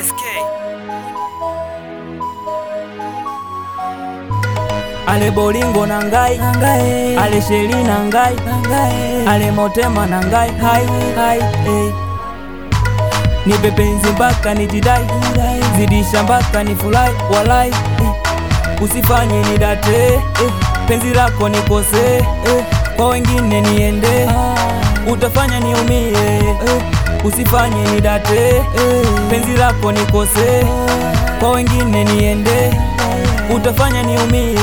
SK. ale bolingo na ngai ale sheli na ngai ale motema na ngai hai hai hey. nipe penzi mpaka nijidai zidisha mpaka nifurahi walai eh. usifanye nidate eh. penzi lako nikose eh. kwa wengine niende utafanya niumie eh. usifanye nidate eh. penzi lako nikose kwa wengine niende utafanya niumie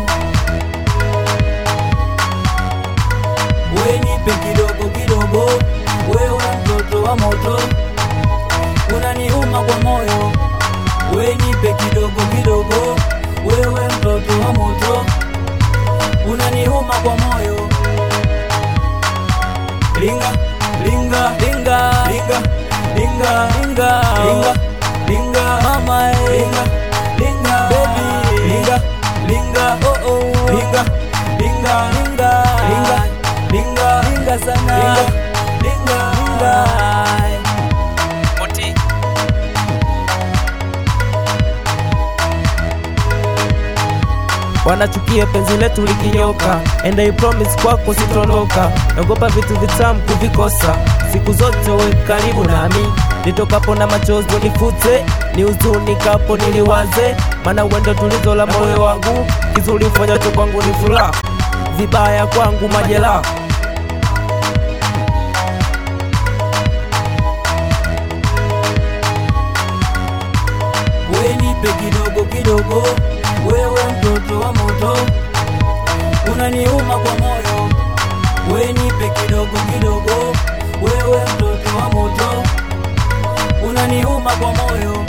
we nipe kidogo kidogo wewe mtoto wa moto unaniuma kwa moyo we nipe kidogo kidogo wewe mtoto wa moto unaniuma kwa moyo linga linga linga linga linga linga linga linga mama eh. linga linga baby linga linga oh oh linga linga linga linga linga linga sana linga linga linga Oti. wanachukia penzi letu likinyoka, and I promise kwako sitoondoka. Naogopa vitu vitamu kuvikosa, siku zote we karibu nami, nitokapo na machozi nifute, ni huzuni kapo niliwaze, maana wendo tulizo la moyo wangu, kizuri ufanyacho kwangu ni furaha, vibaya kwangu majeraha. we nipe kidogo kidogo, wewe mtoto wa moto, unaniuma kwa moyo. We nipe kidogo kidogo, wewe mtoto wa moto, unaniuma kwa moyo.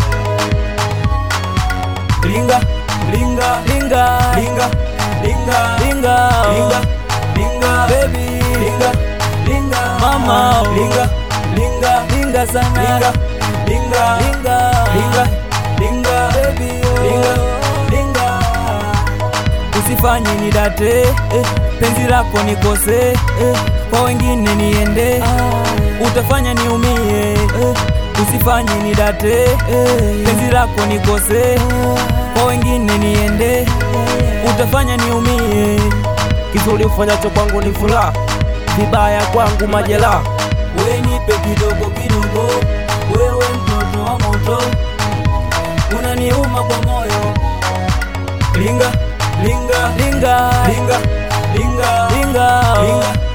Linga linga linga linga linga linga linga linga baby linga linga mama linga linga linga sana linga linga linga linga linga baby linga linga usifanye nidate eh, penzi lako nikose eh, kwa wengine niende utafanya niumie eh, usifanye nidate eh, penzi lako nikose kwa wengine niende utafanya niumie Kizuri ufanyacho kwangu ni furaha, vibaya kwangu majeraha. we nipe kidogo kidogo, wewe mtoto wa moto, unaniuma kwa moyo. Linga linga linga linga linga linga linga